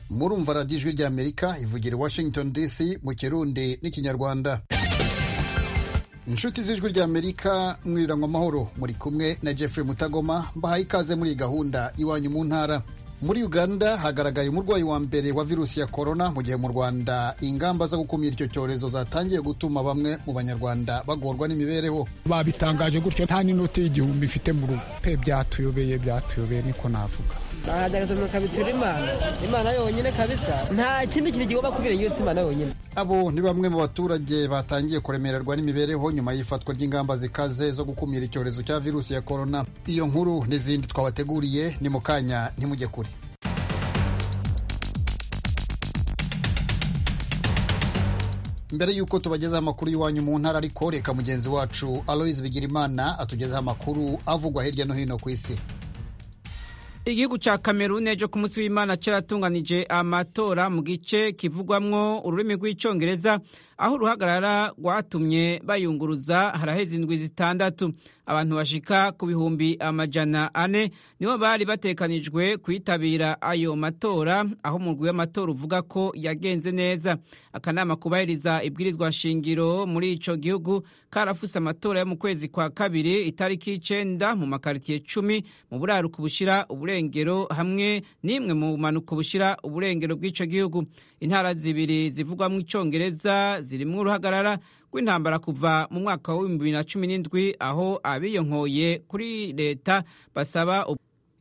murumva radiyo ijwi ry'amerika ivugira i washington dc mu kirundi n'ikinyarwanda inshuti z'ijwi ry'amerika mwirangwa amahoro muri kumwe na jeffrey mutagoma mbahaye ikaze muri iyi gahunda iwanyu mu ntara muri uganda hagaragaye umurwayi wa mbere wa virusi ya korona mu gihe mu rwanda ingamba zo gukumira icyo cyorezo zatangiye gutuma bamwe mu banyarwanda bagorwa n'imibereho babitangaje gutyo nta n'inoti y'igihumbi mfite mu rugo pe byatuyobeye byatuyobeye niko navuga barahagaraza kabitura imana imana yonyine kabisa nta kindi kintu kigomba kubera yose imana yonyine abo ni bamwe mu baturage batangiye kuremererwa n'imibereho nyuma y'ifatwa ry'ingamba zikaze zo gukumira icyorezo cya virusi ya korona iyo nkuru n'izindi twabateguriye ni mu kanya ntimujye kure mbere y'uko tubagezaho amakuru y'iwanyu mu ntara ariko reka mugenzi wacu aloyizi bigirimana atugezaho amakuru avugwa hirya no hino ku isi igihugu cya kamerune cyo ku munsi w'imana cyaratunganije amatora mu gice kivugwamwo ururimi rw'icyongereza aho uruhagarara rwatumye bayunguruza haraheze indwi zitandatu abantu bashika ku bihumbi amajana ane nibo bari batekanijwe kwitabira ayo matora aho umurwi w'amatora uvuga ko yagenze neza akanama kubahiriza ibwirizwa shingiro muri icyo gihugu karafuse amatora yo mu kwezi kwa kabiri itariki y'icenda mu makaritsiye cumi mu buraruko bushyira uburengero hamwe n'imwe mu bumanuko bushyira uburengero bw'icyo gihugu intara zibiri zivugwamo icyongereza zirimo uruhagarara rw'intambara kuva mu mwaka w'ibihumbi bibiri na cumi n'indwi aho abiyonkoye kuri leta basaba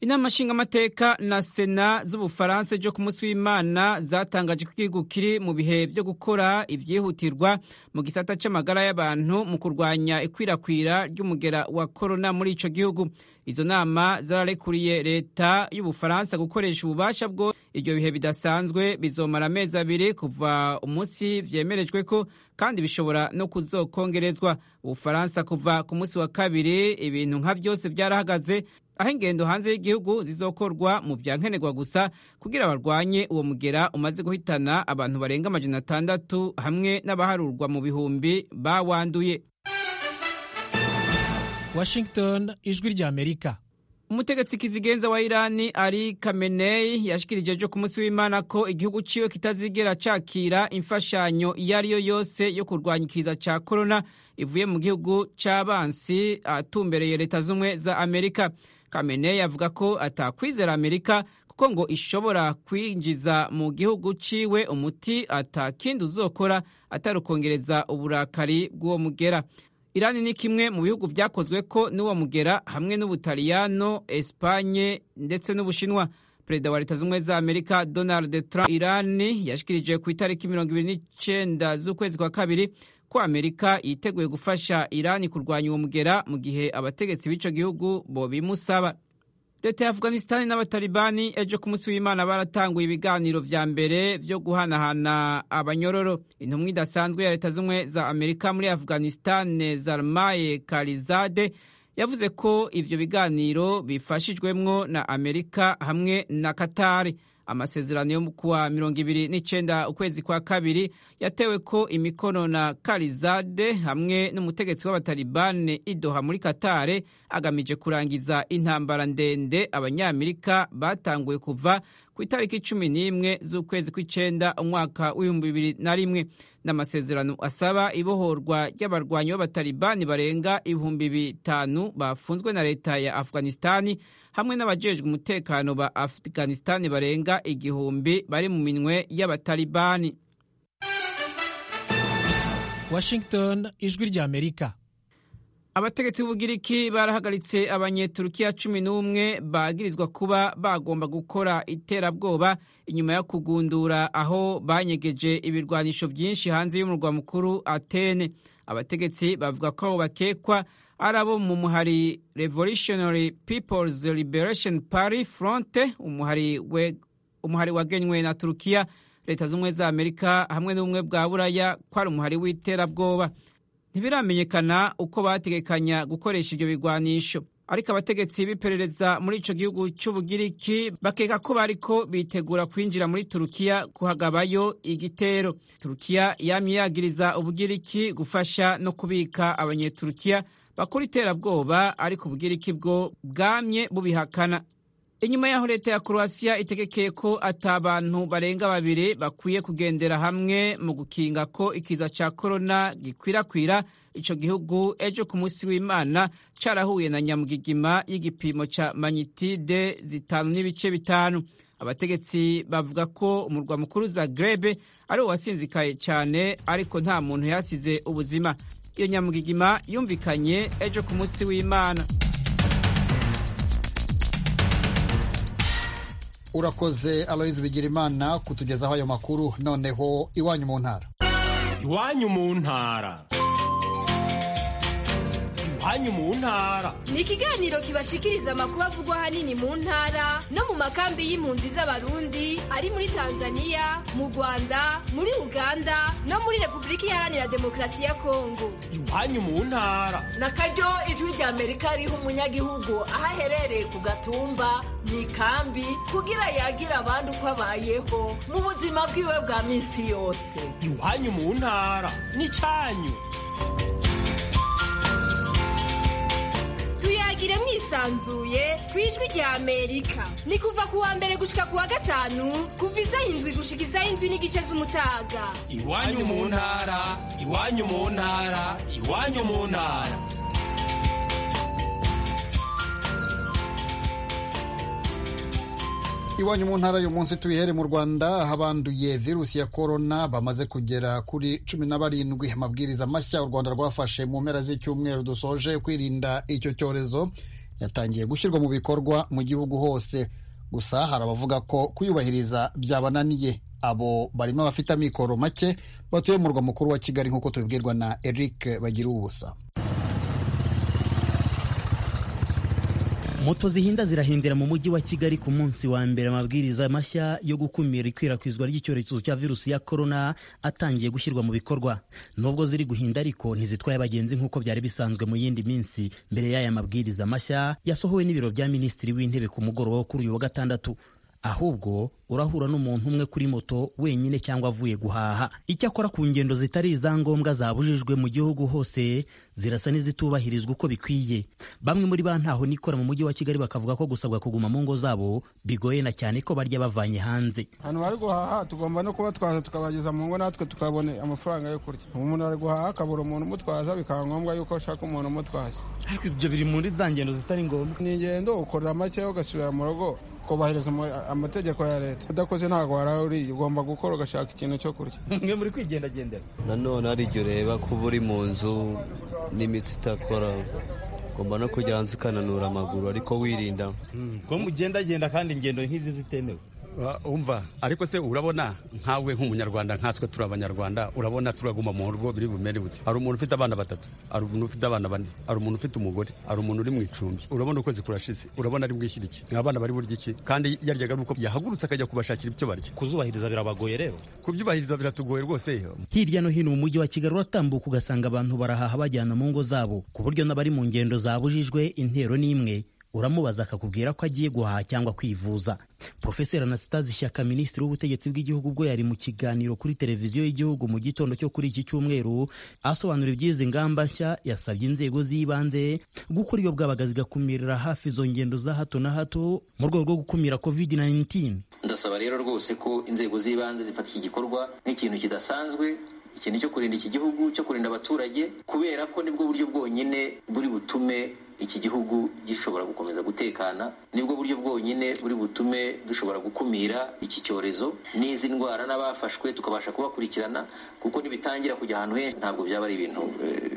inama nshingamateka na sena z'ubufaransa byo ku munsi w'imana zatangaje ko igihugu kiri mu bihe byo gukora ibyihutirwa mu gisata cy'amagara y'abantu mu kurwanya ikwirakwira ry'umugera wa korona muri icyo gihugu izo nama zararekuriye leta y'ubufaransa gukoresha ububasha bwo ibyo bihe bidasanzwe bizomara amezi abiri kuva umunsi byemerejwe ko kandi bishobora no kuzokongerezwa ubufaransa kuva ku munsi wa kabiri ibintu nka byose byarahagaze aho ingendo hanze y'igihugu zizokorwa mu bya nkenerwa gusa kugira barwanye uwo mugera umaze guhitana abantu barenga amajana atandatu hamwe n'abaharurwa mu bihumbi bawanduye washington ijwi ry'amerika umutegetsi kizigenza wa irani ari kameneyi yashikirije ejo ku munsi w'imana ko igihugu ciwe kitazigera cakira imfashanyo iyo ari yo yose yo kurwanya ikiza ca korona ivuye mu gihugu c'abansi atumbereye leta z'umwe za amerika kameneyi avuga ko atakwizera amerika kuko ngo ishobora kwinjiza mu gihugu ciwe umuti atakindi uzokora atarukongereza uburakari bw'uwo mugera irani ni kimwe mu bihugu byakozwe ko n'uwo mugera hamwe n'ubutaliyano esipanye ndetse n'ubushinwa perezida wa leta z'ubumwe za amerika donald trump irani yashikirije ku itariki mirongo ibiri n'icyenda z'ukwezi kwa kabiri ko amerika yiteguye gufasha irani kurwanya uwo mugera mu gihe abategetsi b'icyo gihugu bo bimusaba leta ya afghanistan n'abatalibani ejo ku munsi w'imana baratanguye ibiganiro vya mbere vyo guhanahana abanyororo intumwa idasanzwe ya leta z'umwe za amerika muri afghanistan zarmaye karizade yavuze ko ivyo biganiro bifashijwemwo na amerika hamwe na katari amasezerano yo kuwa mirongo ibiri n'icenda ukwezi kwa kabiri yatewe ko imikono na karizade hamwe n'umutegetsi w'abatalibani idoha muri katare agamije kurangiza intambara ndende abanyamerika batanguye kuva ku itariki cumi n'imwe z'ukwezi kw'icenda umwaka w'ibihumbi bibiri na rimwe n'amasezerano asaba ibohorwa ry'abarwanyi b'abatalibani barenga ibihumbi bitanu bafunzwe na leta ya afghanistani hamwe n'abajejwe umutekano ba afghanistani barenga igihumbi bari mu minwe y'abatalibani washington ijwi ry'amerika abategetsi b'ubugiriki barahagaritse abanyeturukiya cumi n'umwe bagirizwa kuba bagomba gukora iterabwoba inyuma yo kugundura aho banyegeje ibirwanisho byinshi hanze y'umurwa mukuru atene abategetsi bavuga ko abo bakekwa ari abo mu muhari revolutionary peoples liberation party front umuhari, we, umuhari wagenywe na turukiya leta z'ubumwe za amerika hamwe n'ubumwe bwa buraya ko ari umuhari w'iterabwoba ntibiramenyekana uko bategekanya gukoresha ibyo bigwanisho ariko abategetsi b'iperereza muri icyo gihugu cy'ubugiriki bakeka ko bariko bitegura kwinjira muri turukiya kuhagabayo igitero turukiya yamye yagiriza ubugiriki gufasha no kubika abanyeturukiya bakora iterabwoba ariko ubugiriki bwo bwamye bubihakana inyuma y'aho leta ya croatia itegekeye ko atabantu barenga babiri bakwiye kugendera hamwe mu gukinga ko ikiza ca korona gikwirakwira ico gihugu ejo ku munsi w'imana carahuye na nyamugigima y'igipimo ca manyitide zitanu n'ibice bitanu abategetsi bavuga ko umurwa mukuru zagrebe ari wo wasinzikaye cyane ariko nta muntu yasize ubuzima iyo nyamugigima yumvikanye ejo ku munsi w'imana urakoze aloyizi bigirimana kutugezaho ayo makuru noneho iwanyu mu ntara iwanyu mu ntara iwanyu mu ntara ni ikiganiro kibashikiriza amakuru avugwa ahanini mu ntara no mu makambi y'impunzi z'abarundi ari muri tanzania mu rwanda muri uganda no muri repubulika iharanira demokarasi ya kongo iwanyu mu ntara na karyo ijwi rya amerika riha umunyagihugu aho aherereye ku gatumba mu ikambi kugira yagire abandi uko abayeho mu buzima bwiwe bwa minsi yose iwanyu mu ntara n'icyanyu tuyagire mwisanzuye ku ijwi rya amerika ni kuva ku wa mbere gushika ku wa gatanu kuva isaha indwi gushika isaha indwi n'igice z'umutaga iwanyu mu ntara iwanyu mu ntara iwanyu mu ntara iwanyu mu ntara y'umunsi tuyihere mu rwanda aho abanduye virusi ya korona bamaze kugera kuri cumi na barindwi amabwiriza mashya u rwanda rwafashe mu mpera z'icyumweru dusoje kwirinda icyo cyorezo yatangiye gushyirwa mu bikorwa mu gihugu hose gusa hari abavuga ko kuyubahiriza byabananiye abo barimo abafite amikoro make batuye mu murwa mukuru wa kigali nk'uko tubibwirwa na eric bagira ubusa moto zihinda zirahindira mu mujyi wa kigali ku munsi wa mbere amabwiriza mashya yo gukumira ikwirakwizwa ry'icyorezo cya virusi ya korona atangiye gushyirwa mu bikorwa nubwo ziri guhinda ariko ntizitwaye abagenzi nk'uko byari bisanzwe mu yindi minsi mbere y'aya mabwiriza mashya yasohowe n'ibiro bya minisitiri w'intebe ku mugoroba wo kuri uyu wa gatandatu ahubwo urahura n'umuntu umwe kuri moto wenyine cyangwa avuye guhaha icyakora ku ngendo zitari izangombwa zabujijwe mu gihugu hose zirasa n'izitubahirizwa uko bikwiye bamwe muri ba ntaho nikora mu mujyi wa kigali bakavuga ko gusabwa kuguma mu ngo zabo bigoye na cyane ko barya bavanye hanze ahantu bari guhaha tugomba no kubatwaza tukabageza mu ngo natwe tukabona amafaranga yo kurya umuntu ari guhaha akabura umuntu umutwaza bikaba ngombwa yuko ashaka umuntu umutwaza ariko ibyo biri muri za ngendo zitari ngombwa ni ingendo ukorera make ugasubira mu rugo kubahiriza amategeko ya leta udakoze ntabwo warawe uri ugomba gukora ugashaka ikintu cyo kurya mwe muri kwigendagendera nanone hari igihe ureba kuba uri mu nzu n'imitsi itakora ugomba no kujya hanze ukananura amaguru ariko wirinda ko mugendagenda kandi ingendo nk'izi zitemewe umva ariko se urabona nkawe nk'umunyarwanda nkatwe turi abanyarwanda urabona turaguma mu rugo biri bumere bute hari umuntu ufite abana batatu hari umuntu ufite abana bane hari umuntu ufite umugore hari umuntu uri mu icumbi urabona ukwezi kurashize urabona ari bwishyira iki abana bari burya iki kandi yaryaga ari uko yahagurutse akajya kubashakira ibyo barya kuzubahiriza birabagoye rero kubyubahiriza biratugoye rwose hirya no hino mu mujyi wa kigali uratambuka ugasanga abantu barahaha bajyana mu ngo zabo ku buryo n'abari mu ngendo zabujijwe intero n'imwe uramubaza akakubwira ko agiye guhaha cyangwa kwivuza profeseri anasitazi shyaka minisitiri w'ubutegetsi bw'igihugu ubwo yari mu kiganiro kuri televiziyo y'igihugu mu gitondo cyo kuri iki cyumweru asobanura iby'izi ngamba nshya yasabye inzego z'ibanze gukora iyo bwabaga zigakumirira hafi izo ngendo za hato na hato mu rwego rwo gukumira covid 19 ndasaba rero rwose ko inzego z'ibanze zifata iki gikorwa nk'ikintu kidasanzwe ikintu cyo kurinda iki gihugu cyo kurinda abaturage kubera ko nibwo buryo bwonyine buri butume iki gihugu gishobora gukomeza gutekana nibwo buryo bwonyine buri butume dushobora gukumira iki cyorezo n'izi ndwara n'abafashwe tukabasha kubakurikirana kuko nibitangira kujya ahantu henshi ntabwo byaba ari ibintu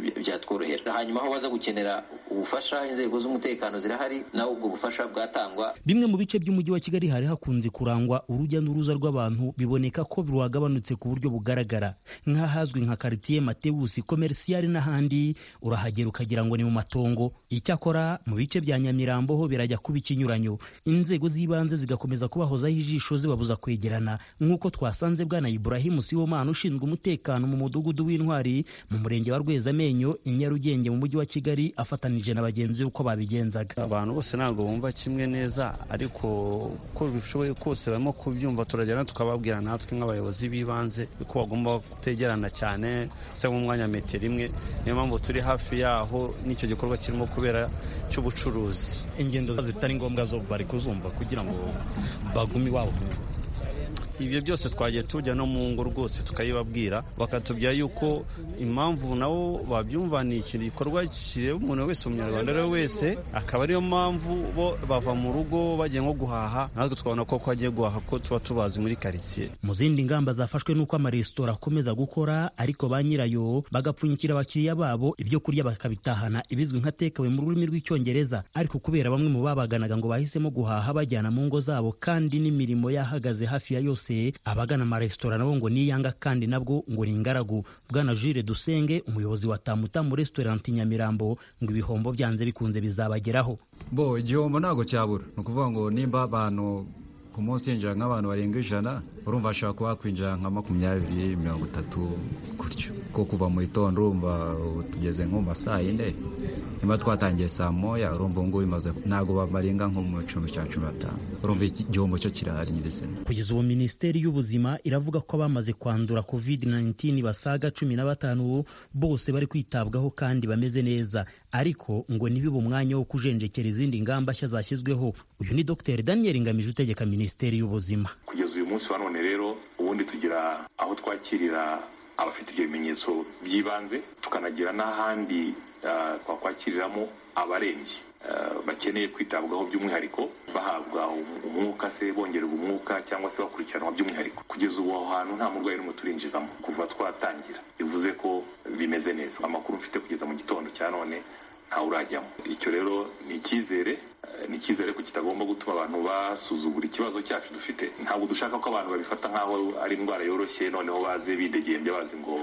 byatworohera hanyuma aho baza gukenera ubufasha inzego z'umutekano zirahari naho ubwo bufasha bwatangwa bimwe mu bice by'umujyi wa kigali hari hakunze kurangwa urujya n'uruza rw'abantu biboneka ko rwagabanutse ku buryo bugaragara nk'ahazwi nka karitiye matewusi komerisiyari n'ahandi urahagera ukagira ngo ni mu matongo icyakora mu bice bya nyamirambo ho birajya kuba ikinyuranyo inzego z'ibanze zigakomeza kubahozaho ijisho zibabuza kwegerana nk'uko twasanze bwana iburahimu siwomana ushinzwe umutekano mu mudugudu w'intwari mu murenge wa rwezamenyo i nyarugenge mu mujyi wa kigali afatanije na bagenzi be uko babigenzaga abantu bose ntabwo bumva kimwe neza ariko uko bishoboye kose barimo kubyumva turajyana tukababwira natwe nk'abayobozi b'ibanze ko bagomba kutegerana cyane cyangwa umwanya metero imwe niyo mpamvu turi hafi yaho n'icyo gikorwa kirimo kubera gisagara cy'ubucuruzi ingendo zitari ngombwa zo bari kuzumva kugira ngo bagume iwabo ibyo byose twagiye tujya no mu ngo rwose tukayibabwira bakatubwira yuko impamvu nabo babyumvaniye ikintu gikorwa kireba umuntu wese umunyarwanda ari we wese akaba ariyo mpamvu bo bava mu rugo bagiye nko guhaha natwe twabona ko agiye guhaha ko tuba tubazi muri karitsiye mu zindi ngamba zafashwe n'uko amaresitora akomeza gukora ariko ba nyirayo bagapfunyikira abakiriya babo ibyo kurya bakabitahana ibizwi nka tekawe mu rurimi rw'icyongereza ariko kubera bamwe mu babaganaga ngo bahisemo guhaha bajyana mu ngo zabo kandi n'imirimo yahagaze hafi ya yose abagana amaresitora nabo ngo niyanga kandi nabwo ngo ni ingaragu bwana jire dusenge umuyobozi wa tamuta muri resitorenti nyamirambo ngo ibihombo byanze bikunze bizabageraho bo igihombo ntabwo cyabura ni ukuvuga ngo nimba abantu ku munsi yinjira nk'abantu barenga ijana urumva hashobora kuba hakwinjira nka makumyabiri mirongo itatu gutyo kuko kuva mu gitondo urumva tugeze nko mu ma saa yine niba twatangiye saa moya urumva ngubu bimaze ntabwo barenga nko mu cumi cya cumi n'atanu urumva igihombo cyo kirahari nyirizina kugeza ubu minisiteri y'ubuzima iravuga ko abamaze kwandura covid 19 basaga cumi na batanu bose bari kwitabwaho kandi bameze neza ariko ngo ntibibe umwanya wo kujenjekera izindi ngamba nshya zashyizweho uyu ni dr daniel ngamije utegeka minisiteri y'ubuzima kugeza uyu munsi wa none rero ubundi tugira aho twakirira abafite ibyo bimenyetso by'ibanze tukanagira n'ahandi twakwakiriramo abarembye bakeneye kwitabwaho by'umwihariko bahabwa umwuka se bongererwa umwuka cyangwa se bakurikiranwa by'umwihariko kugeza ubu aho hantu nta murwayi n'umwe turinjizamo kuva twatangira bivuze ko bimeze neza amakuru mfite kugeza mu gitondo cya none ntawe urajyamo icyo rero ni icyizere ni icyizere ko kitagomba gutuma abantu basuzugura ikibazo cyacu dufite ntabwo dushaka ko abantu babifata nk'aho ari indwara yoroshye noneho baze bidegembya bazi ngo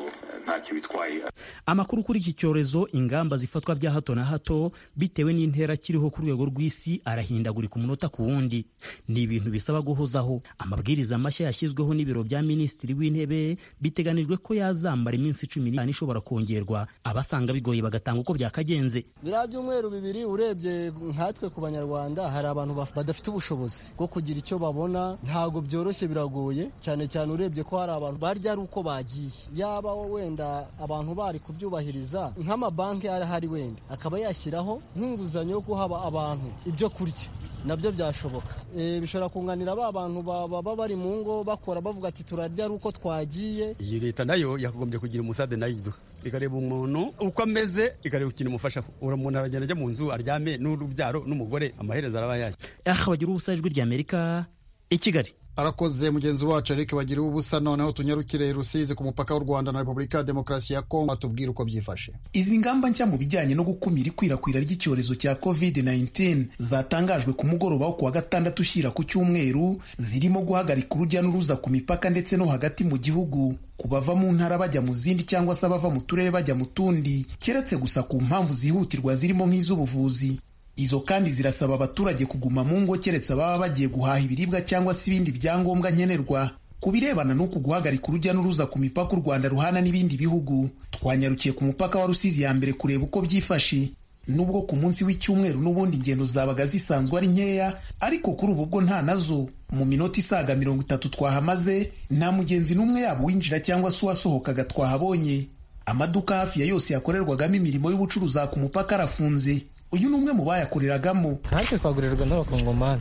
ntacyo bitwaye amakuru kuri iki cyorezo ingamba zifatwa bya hato na hato bitewe n'intera kiriho ku rwego rw'isi arahindagurika umunota ku wundi ni ibintu bisaba guhozaho amabwiriza mashya yashyizweho n'ibiro bya minisitiri w'intebe biteganijwe ko yazambara iminsi cumi n'itanu ishobora kongerwa abasanga bigoye bagatanga uko byakagenze biriya byumweru bibiri urebye nkatwe ku banyarwanda hari abantu badafite ubushobozi bwo kugira icyo babona ntabwo byoroshye biragoye cyane cyane urebye ko hari abantu barya ari uko bagiye yaba wenda abantu bari kubyubahiriza nk'amabanki arahari wenda akaba yashyiraho nk'inguzanyo yo guha abantu ibyo kurya nabyo byashoboka bishobora kunganira ba bantu baba bari mu ngo bakora bavuga ati turarya ari uko twagiye iyi leta nayo yakagombye kugira umusade nayo iduha ikareba umuntu uko ameze ikareba ikintu imufashaho umuntu aragenda ajya mu nzu aryame n'urubyaro n'umugore amaherezo araba yayo aha bagira ubusa ijwi ry'amerika i kigali arakoze mugenzi wacu eric bagira ubusa noneho tunyarukire rusizi ku mupaka w'u rwanda na repubulika ya demokarasi ya kongo atubwire uko byifashe izi ngamba nshya mu bijyanye no gukumira ikwirakwira ry'icyorezo cya covid-19 zatangajwe ku mugoroba wo kuwa gatandatu ushyira ku cyumweru zirimo guhagarika urujya n'uruza ku mipaka ndetse no hagati mu gihugu ku bava mu ntara bajya mu zindi cyangwa se abava mu turere bajya mu tundi keretse gusa ku mpamvu zihutirwa zirimo nk'iz'ubuvuzi izo kandi zirasaba abaturage kuguma mu ngo keretse ababa bagiye guhaha ibiribwa cyangwa se ibindi byangombwa nkenerwa ku birebana n'uku guhagarika urujya n'uruza ku mipaka u rwanda ruhana n'ibindi bihugu twanyarukiye ku mupaka wa rusizi ya mbere kureba uko byifashe nubwo ku munsi w'icyumweru n'ubundi ingendo zabaga zisanzwe ari nkeya ariko kuri ubu bwo nta nazo mu minota isaga mirongo itatu twahamaze nta mugenzi n'umwe yaba uwinjira cyangwa se uwasohokaga twahabonye amaduka hafi ya yose yakorerwagamo imirimo y'ubucuruzi ku mupaka arafunze uyu ni umwe mu bayakoreragamo natwe twagurirwa n'abakongomani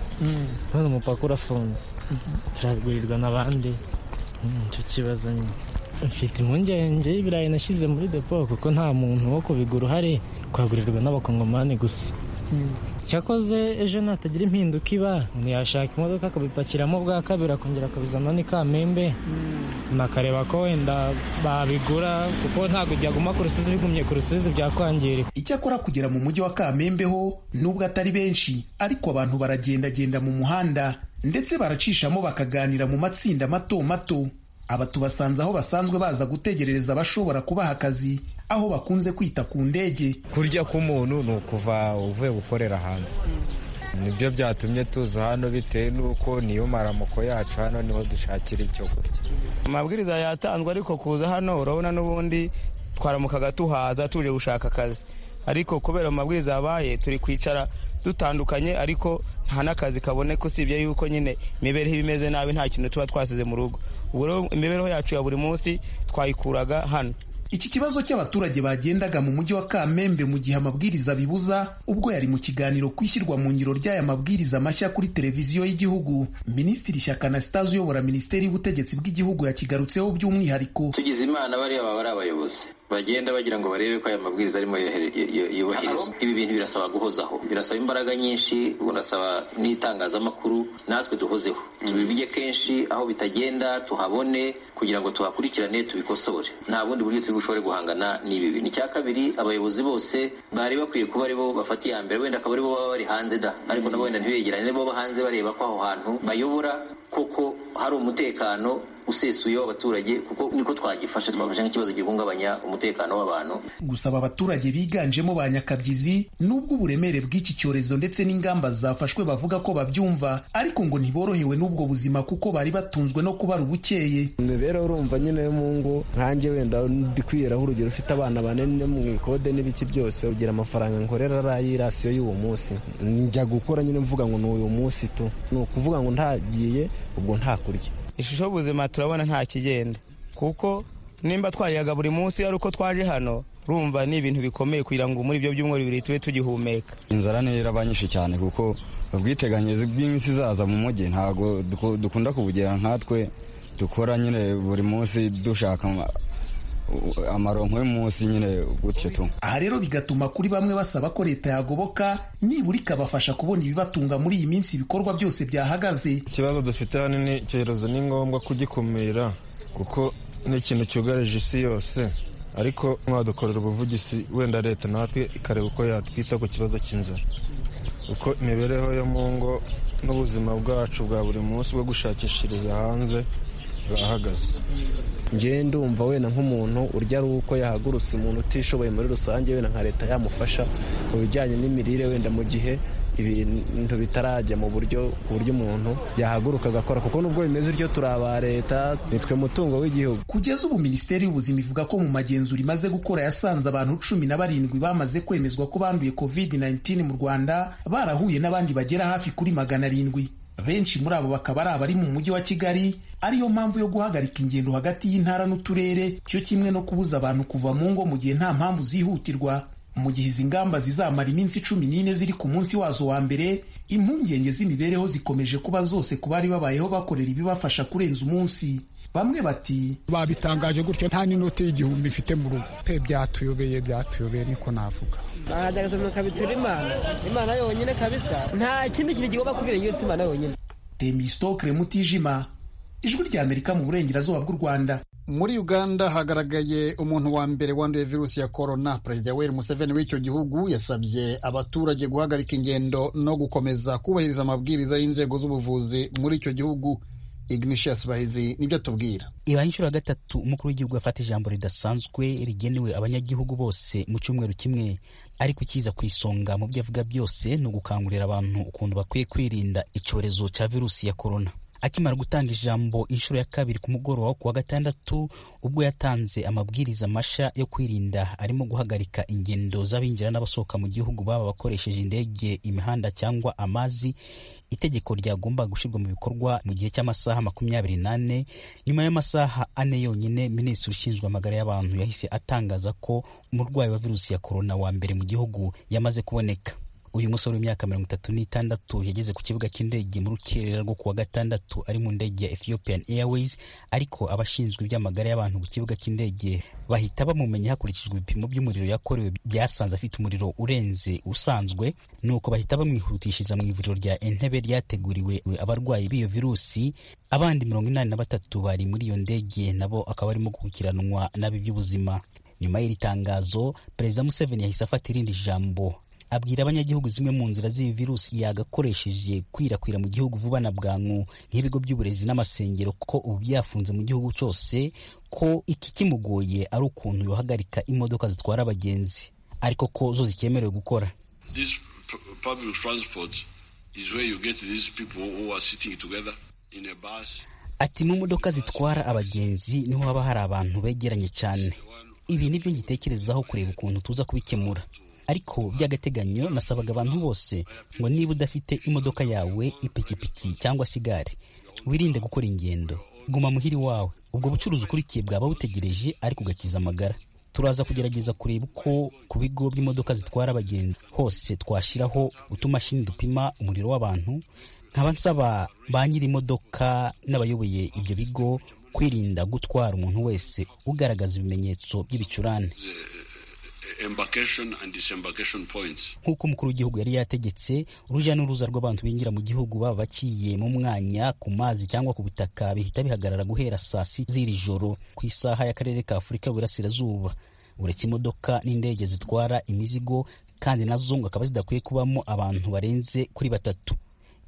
none umupaka urafunze turagurirwa n'abandi nicyo kibazo nyine mfite impungenge y'ibirayi nashyize muri depo kuko nta muntu wo kubigura uhari twagurirwa n'abakongomani gusa cyakoze ejo natagira impinduka iba ntiyashaka imodoka akabipakiramo bwa kabiri akongera akabizana ni kamembe nakareba ko wenda babigura kuko ntabwo byaguma ku rusizi bigumye ku rusizi byakwangirika icyakora kugera mu mujyi wa kamembe ho nubwo atari benshi ariko abantu baragendagenda mu muhanda ndetse baracishamo bakaganira mu matsinda mato mato aba tubasanze aho basanzwe baza gutegerereza abashobora kubaha akazi aho bakunze kwita ku ndege kurya k'umuntu ni ukuva uvuye gukorera hanze nibyo byatumye tuza hano bitewe n'uko niyo maramoko yacu hano niho dushakira ibyo kurya amabwiriza yatanzwe ariko kuza hano urabona n'ubundi twaramukaga tuhaza tuje gushaka akazi ariko kubera amabwiriza yabaye turi kwicara dutandukanye ariko nta n'akazi kaboneka usibye yuko nyine imibereho imeze nabi nta kintu tuba twasize mu rugo imibereho yacu ya buri munsi twayikuraga hano iki kibazo cy'abaturage bagendaga mu mujyi wa kamembe mu gihe amabwiriza bibuza ubwo yari mu kiganiro kwishyirwa mu ngiro ry'aya mabwiriza mashya kuri televiziyo y'Igihugu Minisitiri Shyaka Anastase uyobora Minisiteri y'Ubutegetsi bw'Igihugu yakigarutseho by'umwihariko tugize imana bariya baba ari abayobozi bagenda bagira ngo barebe ko aya mabwiriza arimo yohere- yo- yubahirizwa ibi bintu birasaba guhozaho birasaba imbaraga nyinshi birasaba n'itangazamakuru natwe duhozeho tubivuge kenshi aho bitagenda tuhabone kugira ngo tuhakurikirane tubikosore nta bundi buryo turi bushobore guhangana n'ibi bintu icya kabiri abayobozi bose bari bakwiye kuba aribo bafata iya mbere wenda akaba aribo baba bari hanze da ariko nabo wenda ntibegerane bo hanze bareba ko aho hantu bayobora koko hari umutekano usesuye w'abaturage kuko niko twagifashe twafashe nk'ikibazo gihungabanya umutekano w'abantu gusaba abaturage biganjemo ba nyakabyizi n'ubwo uburemere bw'iki cyorezo ndetse n'ingamba zafashwe bavuga ko babyumva ariko ngo ntiborohewe n'ubwo buzima kuko bari batunzwe no kubara ubukeye imibereho urumva nyine yo mu ngo nkanjye wenda ndi kwiyeraho urugero ufite abana bane no mu ikode n'ibiki byose ugira amafaranga nkorera ari rasiyo y'uwo munsi njya gukora nyine mvuga ngo ni uyu munsi tu ni ukuvuga ngo ntagiye ubwo ntakurya ishusho y'ubuzima turabona nta kigenda kuko nimba twayaga buri munsi ari uko twaje hano urumva ni ibintu bikomeye kugira ngo muri ibyo byumweru bibiri tube tugihumeka inzara niyo irabanyishe cyane kuko ubwiteganyirize bw'iminsi izaza mu mujyi ntabwo duku- dukunda kubugera nkatwe dukora nyine buri munsi dushaka ama- u- amaronko y'umunsi nyine gutyo tu aha rero bigatuma kuri bamwe basaba ko leta yagoboka nibura ikabafasha kubona ibibatunga muri iyi minsi ibikorwa byose byahagaze ikibazo dufite hano ni icyorezo ni ngombwa kugikumira kuko ni ikintu cyugarije isi yose ariko mwadukorera ubuvugizi wenda leta natwe ikareba uko yatwita ku kibazo cy'inzara kuko imibereho yo mu ngo n'ubuzima bwacu bwa buri munsi bwo gushakishiriza hanze burahagaze njyewe ndumva wenda nk'umuntu urya ari uko yahagurutse umuntu utishoboye muri rusange wenda nka leta yamufasha mu bijyanye n'imirire wenda mu gihe ibintu bitarajya mu buryo ku buryo umuntu yahaguruka agakora kuko nubwo bimeze utyo turi aba leta nitwe mutungo w'igihugu kugeza ubu minisiteri y'ubuzima ivuga ko mu magenzura imaze gukora yasanze abantu cumi na barindwi bamaze kwemezwa ko banduye covid-19 mu rwanda barahuye n'abandi bagera hafi kuri magana arindwi benshi muri abo bakaba ari abari mu mujyi wa kigali ariyo mpamvu yo guhagarika ingendo hagati y'intara n'uturere cyo kimwe no kubuza abantu kuva mu ngo mu gihe nta mpamvu zihutirwa mu gihe izi ngamba zizamara iminsi cumi n'ine ziri ku munsi wazo wa mbere impungenge z'imibereho zikomeje kuba zose ku bari babayeho bakorera ibibafasha kurenza umunsi bamwe bati babitangaje gutyo nta n'inoti y'igihumbi mfite mu rugo pe byatuyobeye byatuyobeye niko navuga ahadagazamuka bitera imana imana yonyine kabisa nta kindi kintu kigomba kubera iyo si imana yonyine temistokre mutijima ijwi ry'amerika mu burengerazuba bw'u rwanda muri uganda hagaragaye umuntu wa mbere wanduye virusi ya korona perezida yoweri museveni w'icyo gihugu yasabye abaturage guhagarika ingendo no gukomeza kubahiriza amabwiriza y'inzego z'ubuvuzi muri icyo gihugu ignatius bahizi nibyo atubwira ibaye inshuro ya gatatu umukuru w'igihugu afata ijambo ridasanzwe rigenewe abanyagihugu bose mu cyumweru kimwe ariko ikiza ku isonga mu byo avuga byose ni ugukangurira abantu ukuntu bakwiye kwirinda icyorezo cya virusi ya korona akimara gutanga ijambo inshuro ya kabiri ku mugoroba wo ku wa gatandatu ubwo yatanze amabwiriza mashya yo kwirinda arimo guhagarika ingendo z'abinjira n'abasohoka mu gihugu baba bakoresheje indege imihanda cyangwa amazi itegeko ryagomba gushyirwa mu bikorwa mu gihe cy'amasaha makumyabiri n'ane nyuma y'amasaha ane yonyine minisitiri ushinzwe amagara y'abantu yahise atangaza ko umurwayi wa virusi ya korona wa mbere mu gihugu yamaze kuboneka uyu musore w'imyaka mirongo itatu n'itandatu yageze ku kibuga cy'indege mu rukerera rwo ku wa gatandatu ari mu ndege ya ethiopian airways ariko abashinzwe iby'amagara y'abantu ku kibuga cy'indege bahita bamumenya hakurikijwe ibipimo by'umuriro yakorewe byasanze afite umuriro urenze usanzwe nuko bahita bamwihutishiriza mu ivuriro rya entebe ryateguriwe abarwayi b'iyo virusi abandi mirongo inani na batatu bari muri iyo ndege nabo akaba barimo gukurikiranwa nabi by'ubuzima nyuma y'iri tangazo perezida museveni yahise afata irindi jambo abwira abanyagihugu zimwe mu nzira z'iyi virusi yagakoresheje kwirakwira mu gihugu vuba na bwangu nk'ibigo by'uburezi n'amasengero ko ubu byafunze mu gihugu cyose ko iki kimugoye ari ukuntu yohagarika imodoka zitwara abagenzi ariko ko zo zikemerewe gukora This p- public transport is where you get these people who are sitting together in a bus. ati mu modoka zitwara abagenzi niho haba hari abantu begeranye cyane ibi nibyo ngitekerezaho kureba ukuntu tuza kubikemura ariko by'agateganyo nasabaga abantu bose ngo niba udafite imodoka yawe ipikipiki cyangwa se igare wirinde gukora ingendo guma muhiri wawe ubwo bucuruzi ukurikiye bwaba butegereje ariko ugakiza amagara turaza kugerageza kureba uko ku bigo by'imodoka zitwara abagenzi hose twashyiraho utumashini dupima umuriro w'abantu nkaba nsaba ba nyiri imodoka n'abayoboye ibyo bigo kwirinda gutwara umuntu wese ugaragaza ibimenyetso by'ibicurane embarkation and disembarkation points. nk'uko umukuru w'igihugu yari yategetse urujya n'uruza rw'abantu binjira mu gihugu baba bakiye mu mwanya ku mazi cyangwa ku butaka bihita bihagarara guhera saa si z'iri joro ku isaha y'akarere ka afurika y'uburasirazuba uretse imodoka n'indege zitwara imizigo kandi nazo ngo akaba zidakwiye kubamo abantu barenze kuri batatu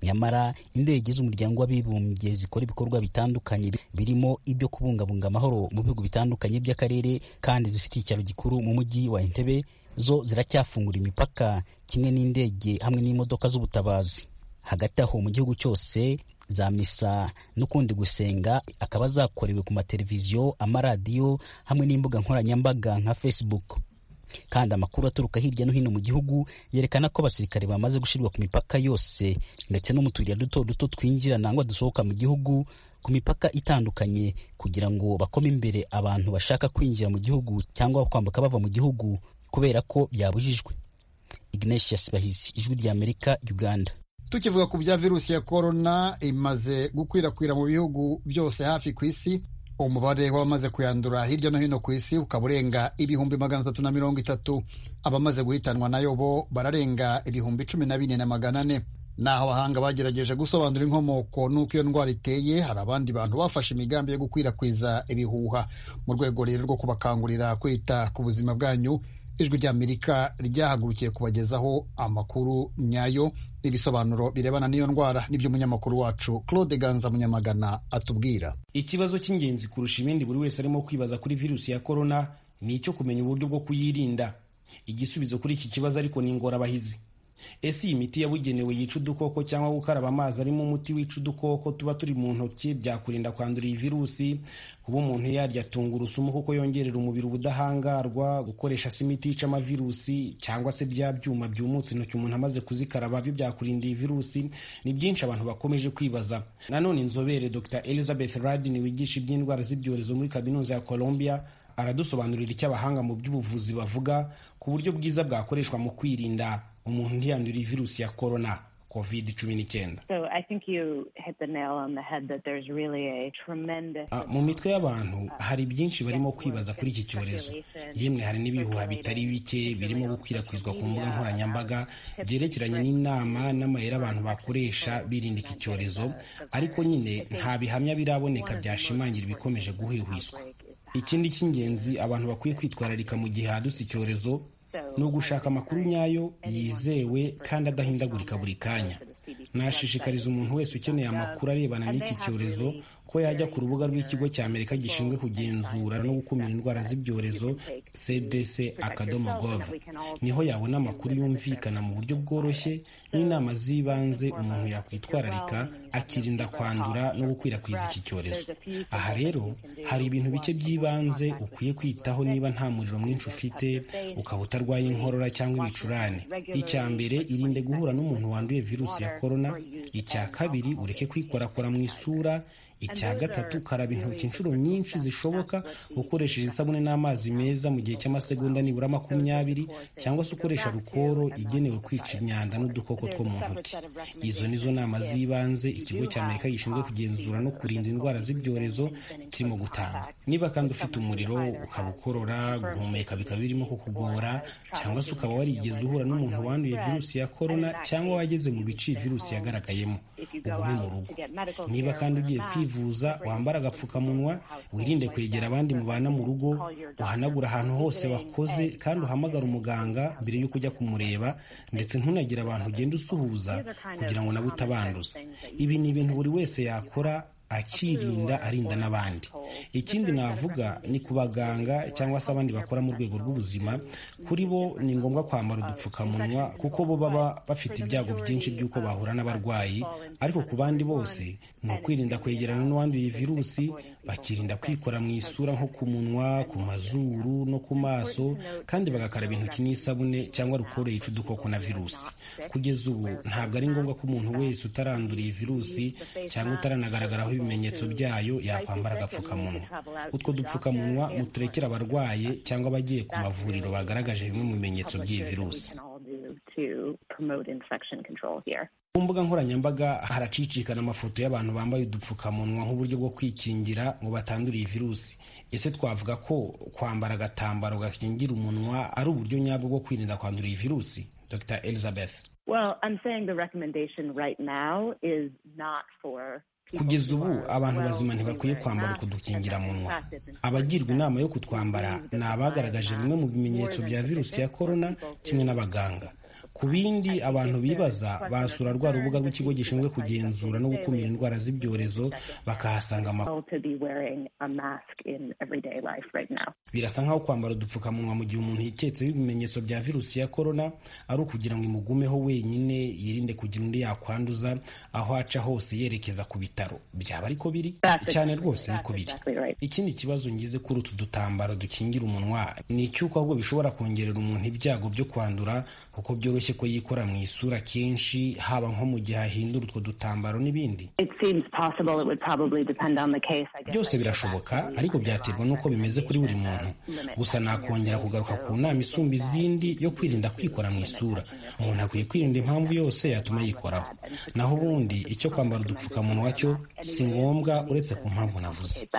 nyamara indege z'umuryango w'abibumbye zikora ibikorwa bitandukanye birimo ibyo kubungabunga amahoro mu bihugu bitandukanye by'akarere kandi zifite icyaro gikuru mu mujyi wa entebe zo ziracyafungura imipaka kimwe n'indege hamwe n'imodoka z'ubutabazi hagati aho mu gihugu cyose za misa n'ukundi gusenga akaba zakorewe ku mateleviziyo amaradiyo hamwe n'imbuga nkoranyambaga nka facebook kandi amakuru aturuka hirya no hino mu gihugu yerekana ko abasirikare bamaze gushyirwa ku mipaka yose ndetse no mu tuyira duto duto twinjira nangwa dusohoka mu gihugu ku mipaka itandukanye kugira ngo bakome imbere abantu bashaka kwinjira mu gihugu cyangwa kwambuka bava mu gihugu kubera ko byabujijwe Ignatius Bahizi ijwi rya Amerika Uganda tukivuga ku bya virusi ya korona imaze gukwirakwira mu bihugu byose hafi ku isi umubare w'abamaze kuyandura hirya no hino ku isi ukaba urenga ibihumbi magana atatu na mirongo itatu abamaze guhitanwa nayo bo bararenga ibihumbi cumi na bine na magana ane naho abahanga bagerageje gusobanura inkomoko n'uko iyo ndwara iteye hari abandi bantu bafashe imigambi yo gukwirakwiza ibihuha mu rwego rero rwo kubakangurira kwita ku buzima bwanyu ijwi ry'amerika ryahagurukiye kubagezaho amakuru nyayo ibisobanuro birebana n'iyo ndwara n'ibyo umunyamakuru wacu claude ganza munyamagana atubwira ikibazo cy'ingenzi kurusha ibindi buri wese arimo kwibaza kuri virusi ya korona ni icyo kumenya uburyo bwo kuyirinda igisubizo kuri iki kibazo ariko ni ingorabahizi ese iyi miti yabugenewe yica udukoko cyangwa gukaraba amazi arimo umuti wica udukoko tuba turi mu ntoki byakurinda kwandura iyi virusi kuba umuntu yarya tungurusumu kuko yongerera umubiri ubudahangarwa gukoresha se imiti yica amavirusi cyangwa se bya byuma byumutse intoki umuntu amaze kuzikaraba byo byakurinda iyi virusi ni byinshi abantu bakomeje kwibaza nanone inzobere dr elizabeth radin wigisha iby'indwara z'ibyorezo muri kaminuza ya colombia aradusobanurira icyo abahanga mu by'ubuvuzi bavuga ku buryo bwiza bwakoreshwa mu kwirinda umuntu ntiyandura iyi virusi ya korona covid cumi n'icyenda mu mitwe y'abantu hari byinshi barimo kwibaza kuri iki cyorezo yemwe hari n'ibihuha bitari bike birimo gukwirakwizwa ku mbuga nkoranyambaga byerekeranye n'inama n'amayeri abantu bakoresha birinda iki cyorezo ariko nyine nta bihamya biraboneka byashimangira ibikomeje guhwihwiswa ikindi cy'ingenzi abantu bakwiye kwitwararika mu gihe hadutse icyorezo ni ugushaka amakuru nyayo yizewe kandi adahindagurika buri kanya nashishikariza umuntu wese ukeneye amakuru arebana n'iki cyorezo ko yajya ku rubuga rw'ikigo cya amerika gishinzwe kugenzura no gukumira indwara z'ibyorezo cdc akadomo gov niho yabona amakuru yumvikana mu buryo bworoshye n'inama z'ibanze umuntu yakwitwararika akirinda kwandura no gukwirakwiza iki cyorezo aha rero hari ibintu bike by'ibanze ukwiye kwitaho niba nta muriro mwinshi ufite ukaba utarwaye inkorora cyangwa ibicurane icya mbere irinde guhura n'umuntu wanduye virusi ya korona icya kabiri ureke kwikorakora mu isura icya gatatu karaba intoki inshuro nyinshi zishoboka ukoresheje isabune n'amazi meza mu gihe cy'amasegonda nibura makumyabiri cyangwa se ukoresha rukoro igenewe kwica imyanda n'udukoko two mu ntoki izo nizo nama z'ibanze ikigo cya amerika gishinzwe kugenzura no kurinda indwara z'ibyorezo kirimo gutanga niba kandi ufite umuriro ukaba ukorora guhumeka bikaba birimo kukugora cyangwa se ukaba warigeze uhura n'umuntu wanduye virusi ya korona cyangwa wageze mu bice iyi virusi yagaragayemo ugume mu rugo niba kandi ugiye kwiba kwivuza wambara agapfukamunwa wirinde kwegera abandi mubana mu rugo uhanagura ahantu hose wakoze kandi uhamagara umuganga mbere y'uko ujya kumureba ndetse ntunagire abantu ugenda usuhuza kugira ngo nawe utabanduza ibi ni ibintu buri wese yakora akirinda arinda n'abandi ikindi navuga ni ku baganga cyangwa se abandi bakora mu rwego rw'ubuzima kuri bo ni ngombwa kwambara udupfukamunwa kuko bo baba bafite ibyago byinshi by'uko bahura n'abarwayi ariko ku bandi bose ni ukwirinda kwegerana n'uwanduye virusi bakirinda kwikora mu isura nko ku munwa ku mazuru no ku maso kandi bagakaraba intoki n'isabune cyangwa rukoro yica udukoko na virusi kugeza ubu ntabwo ari ngombwa ko umuntu wese utaranduriye virusi cyangwa utaranagaragaraho ibimenyetso byayo yakwambara agapfukamunwa utwo dupfukamunwa muturekera abarwaye cyangwa abagiye ku mavuriro bagaragaje bimwe mu bimenyetso by'iyi virusi ku mbuga nkoranyambaga haracicikana amafoto y'abantu bambaye udupfukamunwa nk'uburyo bwo kwikingira ngo batandure iyi virusi ese twavuga ko kwambara agatambaro gakingira umunwa ari uburyo nyabwo bwo kwirinda kwandura iyi virusi dr elizabeth Well, I'm saying the recommendation right now is not for kugeza ubu abantu bazima ntibakwiye kwambara kudukingira munwa abagirwa inama yo kutwambara ni abagaragaje bimwe mu bimenyetso bya virusi ya korona kimwe n'abaganga ku bindi abantu bibaza basura rwa rubuga rw'ikigo gishinzwe kugenzura no gukumira indwara z'ibyorezo bakahasanga amakuru to be wearing a mask in everyday life right now. birasa nk'aho kwambara udupfukamunwa mu gihe umuntu yiketseho ibimenyetso bya virusi ya korona ari ukugira ngo imugumeho wenyine yirinde kugira undi yakwanduza aho aca hose yerekeza ku bitaro byaba ariko biri cyane rwose niko biri ikindi kibazo ngize kuri utu dutambaro dukingira umunwa ni icy'uko ahubwo bishobora kongerera umuntu ibyago byo kwandura kuko byoroshye ko yikora mu isura kenshi haba nko mu gihe ahindura utwo dutambaro n'ibindi It seems possible it would probably depend on the case. I guess byose birashoboka ariko byaterwa n'uko bimeze kuri buri muntu gusa nakongera kugaruka ku nama isumba izindi yo kwirinda kwikora mu isura umuntu akwiye kwirinda impamvu yose yatuma yikoraho naho ubundi icyo kwambara udupfukamunwa cyo si ngombwa uretse ku mpamvu navuze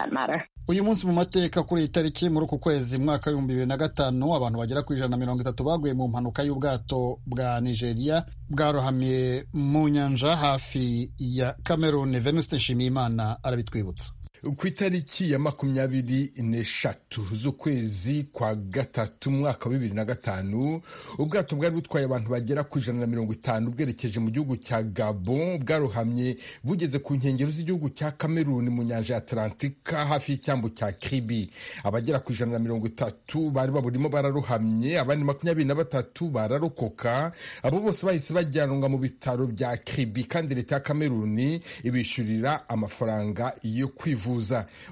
uyu munsi mu mateka kuri iyi tariki muri uku kwezi mwaka w'ibihumbi bibiri na gatanu abantu bagera ku ijana na mirongo itatu baguye mu mpanuka y'ubwato bwa nigeria bwarohamye mu nyanja hafi ya cameroon venuste nshimiyimana arabitwibutsa ku itariki ya makumyabiri n'eshatu z'ukwezi kwa gatatu umwaka wa bibiri na gatanu ubwato bwari butwaye abantu bagera ku ijana na mirongo itanu bwerekeje mu gihugu cya gabon bwarohamye bugeze ku nkengero z'igihugu cya kameruni mu nyanja ya atlantika hafi y'icyambu cya kiribi abagera ku ijana na mirongo itatu bari baburimo bararohamye abandi makumyabiri na batatu bararokoka abo bose bahise bajyanwa mu bitaro bya kiribi kandi leta ya kameruni ibishyurira amafaranga yo kwivuza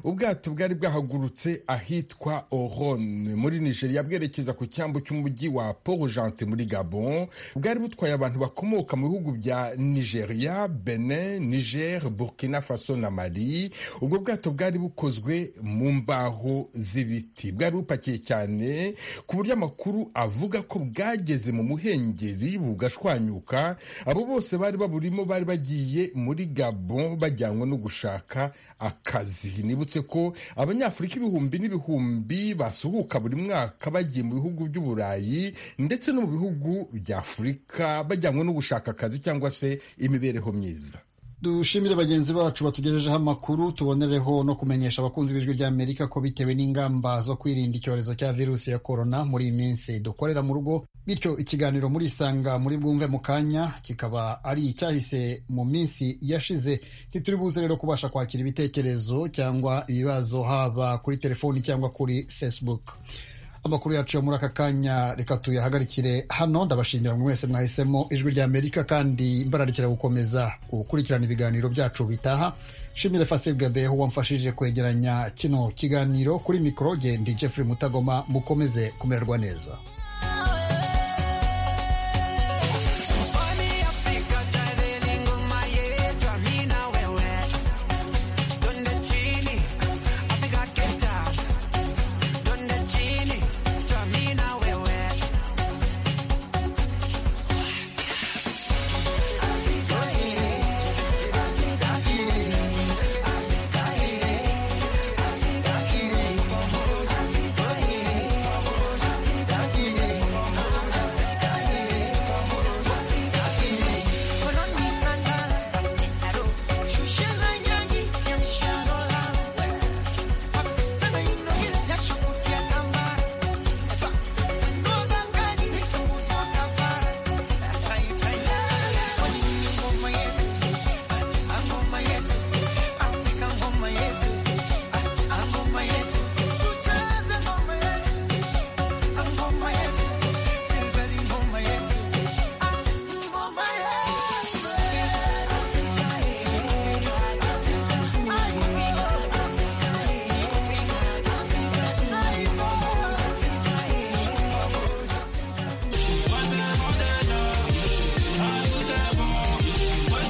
ubwato bwari bwahagurutse ahitwa orone muri nigeria bwerekeza ku cyambu cy'umujyi wa porojante muri gabon bwari butwaye abantu bakomoka mu bihugu bya nigeria benin niger burkina faso na mali ubwo bwato bwari bukozwe mu mbaho z'ibiti bwari bupakiye cyane ku buryo amakuru avuga ko bwageze mu muhengeri bugashwanyuka abo bose bari baburimo bari bagiye muri gabon bajyanwe no gushaka akazi nibutse ko abanyafurika ibihumbi n'ibihumbi basuhuka buri mwaka bagiye mu bihugu by'uburayi ndetse no mu bihugu bya afurika bajyanwe no gushaka akazi cyangwa se imibereho myiza dushimire bagenzi bacu batugejejeho amakuru tubonereho no kumenyesha abakunzi b'ijwi ry'amerika ko bitewe n'ingamba zo kwirinda icyorezo cya virusi ya korona muri iyi minsi dukorera mu rugo bityo ikiganiro muri isanga muri bwumve mu kanya kikaba ari icyahise mu minsi yashize ntituri buze rero kubasha kwakira ibitekerezo cyangwa ibibazo haba kuri telefoni cyangwa kuri facebook amakuru yacu yo muri aka kanya reka tuyahagarikire hano ndabashimira buri wese mwahisemo ijwi ry'amerika kandi mbararikira gukomeza gukurikirana ibiganiro byacu bitaha shimire fasi gabeho wamfashije kwegeranya kino kiganiro kuri mikoro genda jeffrey mutagoma mukomeze kumererwa neza